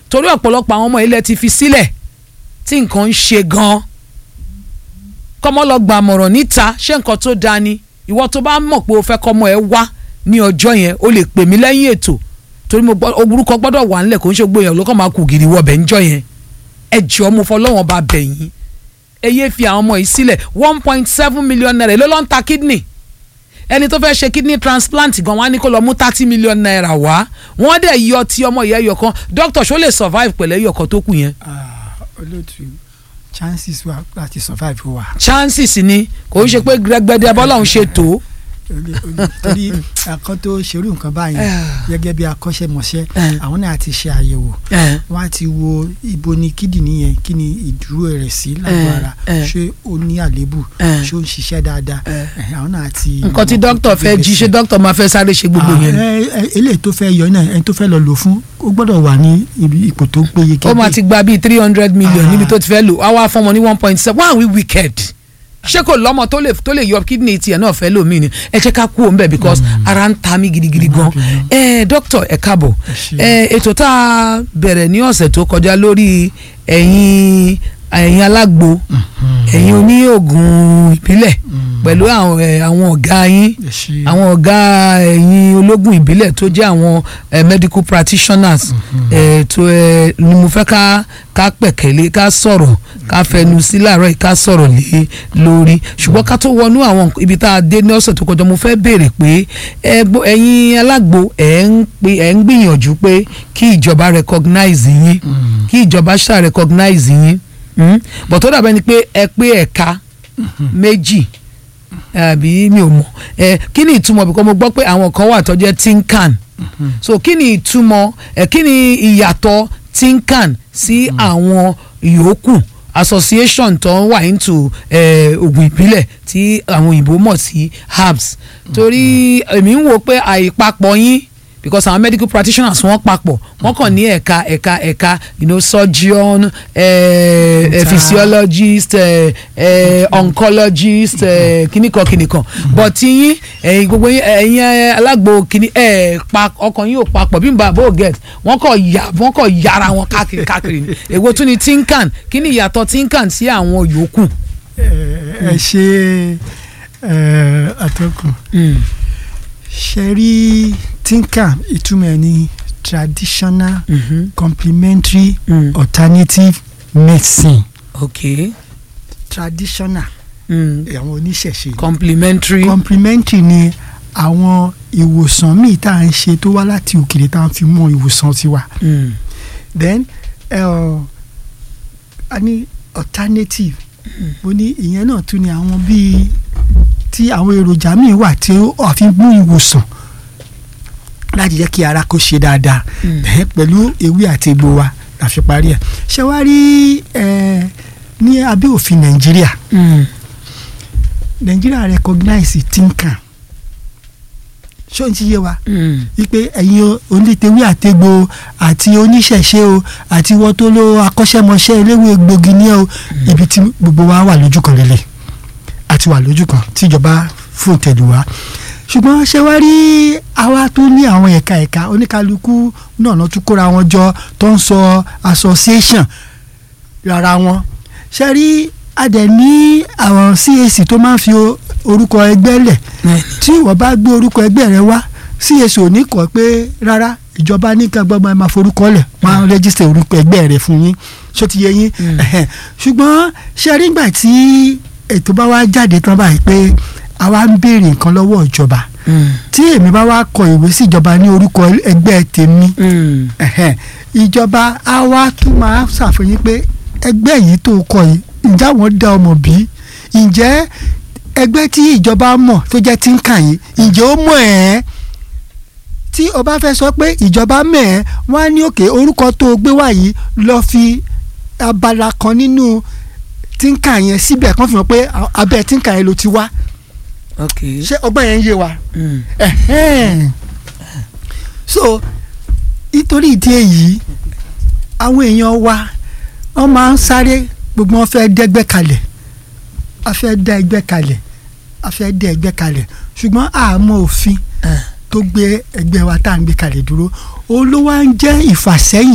torí ọ̀pọ̀lọpọ̀ àwọn ọmọ ilẹ̀ ti fi sílẹ̀ tí nǹkan ń ṣe gan-an kọ́mọ lọ gba àmọ̀ràn níta ṣé nǹkan tó dáa ni ìwọ tó bá mọ̀ pé o fẹ́ kọ́mọ ẹ wá ní ọjọ́ yẹn o lè pè mí lẹ́yìn ètò torí mo gbọ́ orúkọ gbọ́dọ̀ wà nílẹ̀ kò ń ṣe gbóyàn ló kàn máa kù gìrì wọbẹ̀ ńjọ́ yẹn ẹ jọ̀ọ́ mo fọlọ́wọ́n bá bẹ̀ yín ẹ yéé fi àwọn ọmọ yìí sílẹ̀ one point seven million naira ló ló ń ta kidney ẹni tó fẹ́ ṣe kidney transplant gan wá ní kó lọ mú thirty million naira wá wọ́n dẹ̀ yọ ti ọmọ yẹn ẹyọ kan doctor ṣó lè survive pẹ̀lú ẹyọ kan tó kù yẹn. olóòtú chances wà láti survive wà. chances ni kò ń ṣe pé gbẹgbẹdẹ bọ́lá ń ṣe tó. torí àkọ́ tó ṣerú nǹkan báyìí gẹ́gẹ́ bí akọ́ṣẹ́mọṣẹ́ àwọn náà ti ṣe àyẹ̀wò wọ́n á ti wo ibo ni kídìní yẹn kí ni ìdúró rẹ̀ sí lágbo ara ṣé ó ní àléébù ṣé ó ń ṣiṣẹ́ dáadáa àwọn náà ti. nǹkan tí dókítà fẹ́ jí ṣé dókítà máa fẹ́ sáré ṣe gbogbo yẹn. eléyìí tó fẹ́ yọ náà ẹni tó fẹ́ lọ lò fún ó gbọ́dọ̀ wà ní ipò tó péye. ó máa ti gba bíi three hundred million níbi tó ti fẹ́ lò á wá fún ọmọ ní one point seven one we wicked ṣé kò lọ́mọ tó lè tó lè yọ kidney tiẹ̀ náà fẹ́ lómi ni ẹ jẹ́ ká kú òun bẹ̀ because ara ń ta mí gidigidi gan ẹ dókítà ẹ káàbọ̀ ẹ ètò tá a bẹ̀rẹ̀ ní ọ̀sẹ̀ tó kọjá lórí ẹ̀yin ẹ̀yin alágbo ẹ̀yin oníògùn ìbílẹ̀ pẹ̀lú àwọn ọ̀gá yín àwọn ọ̀gá ẹ̀yin ológun ìbílẹ̀ tó jẹ́ àwọn medical practitioners tó ni mo fẹ́ ká ká pẹ̀kẹ́lé ká sọ̀rọ̀ ká fẹnu sí láàárọ̀ yìí ká sọ̀rọ̀ lé lórí ṣùgbọ́n ká tó wọnú àwọn ibi tá a dé ní ọ̀sẹ̀ tó kọjá mo fẹ́ béèrè pé ẹ̀yin alágbo ẹ̀ ń gbìyànjú pé kí ìjọba recognize yín kí ìjọba ṣáà recognize yín bọ̀ tó dàbẹ́ ni pé ẹ pé ẹ̀ka méjì àbí mi ò mọ̀ ẹ kí ni ìtumọ̀ bí kò mo gbọ́ pé àwọn kan wà tó jẹ́ tinkan so kí ni ìtumọ̀ ẹ kí ni ìyàtọ̀ tinkan sí àwọn yòókù association tó wà into oògùn ìbílẹ̀ tí àwọn òyìnbó mọ̀ sí herbs torí èmi ń wò pé àìpapọ̀ yín because àwọn medical practitioners wọ́n papọ̀ wọ́n kàn ní ẹ̀ka ẹ̀ka ẹ̀ka you know surgeon eh, eh, physiologist eh, eh, oncologist eh, kìnìkan kìnìkan but yín ẹ̀yin gbogbo ẹ̀yin alágbo kìnì ẹ̀ pa ọkàn yín ò papọ̀ bí n bá bó get wọ́n kàn yà wọ́n kàn yára wọn káàkiri káàkiri ni èwo tún ni tinkan kí ni ìyàtọ̀ tinkan sí àwọn yòókù. ẹ ṣe atọ́kùn ṣe rí tinka ìtumọ̀ ẹ̀ ní traditional mm -hmm. complementary mm. alternative medicine. ok traditional àwọn mm. oníṣẹ̀ṣe. complementary. complementary ni àwọn ìwòsàn míì tá à ń ṣe tó wá láti òkèèrè tá à ń fi mọ ìwòsàn tiwa. Mm. then uh, a ní alternative mo ní ìyẹn náà tún ni àwọn bíi tí àwọn èròjà míì wà tí ó fi mú ìwòsàn láti jẹ́ kí ara kó ṣe dáadáa pẹ̀lú ewé àti egbò wa la fi parí ẹ̀ ṣé wàá rí ní abẹ́ òfin nàìjíríà nàìjíríà recognize tinkan ṣó ń ti yé wa wípé ẹ̀yin onítewé àtegbò àti oníṣẹ̀ṣe o àti wọ́n tó ló akọ́ṣẹ́mọṣẹ́ eléwé egbògi ní o ibi tí gbogbo wa wà lójú kan lélẹ̀ àti wà lójú kan tíjọba fún tẹ̀lé wa ṣùgbọ́n ṣé wá rí àwa tó ní àwọn ẹ̀ka ẹ̀ka oníkálukú náà náà tún kóra wọn jọ tó ń sọ association rárá wọn ṣe rí adẹ̀ ní àwọn CAC tó máa ń fi orúkọ ẹgbẹ́ lẹ̀ tí wọ́n bá gbé orúkọ ẹgbẹ́ rẹ wá CAC ò ní kọ́ pé rárá ìjọba ní ká gbọ́dọ̀ máa forúkọ lẹ̀ wọ́n á rẹ́jísítà orúkọ ẹgbẹ́ rẹ fún yín ṣó ti yé yín ṣùgbọ́n ṣe rí ìgbà tí ètò bá wá jáde tán báyìí pé àwa ń béèrè nǹkan lọ́wọ́ ìjọba tí èmi bá wá kọ ìwé sí ìjọba ní orúkọ ẹgbẹ́ tèmi ìjọba á wá tún máa ṣàfihàn pé ẹgbẹ́ yìí tó kọ yìí ǹjẹ́ àwọn dá ọmọ bí ǹjẹ́ ẹgbẹ́ tí ìjọba mọ̀ tó jẹ́ tí ń kàn yìí ǹjẹ́ ó mọ̀ ẹ́ tí o bá fẹ́ sọ pé ìjọba mọ̀ ẹ́ wọ́n á ní òkè orúkọ tó gbé wá yìí lọ́ọ́ fi abala kan nínú tínkà yẹn síbẹ̀ kàn fi hàn pé abẹ́ tínkà yẹn ló ti wá ok ṣé ọgbọ́n yẹn ń yé wa so nítorí ìdí èyí àwọn èèyàn wa wọ́n máa ń sáré gbogbo wọn fẹ́ dẹ́gbẹ́ kalẹ̀ a fẹ́ dá ẹgbẹ́ kalẹ̀ a fẹ́ dá ẹgbẹ́ kalẹ̀ ṣùgbọ́n àmọ́ òfin tó gbé ẹgbẹ́ wa tá à ń gbé kalẹ̀ dúró olówó ń jẹ́ ìfàsẹ́yìn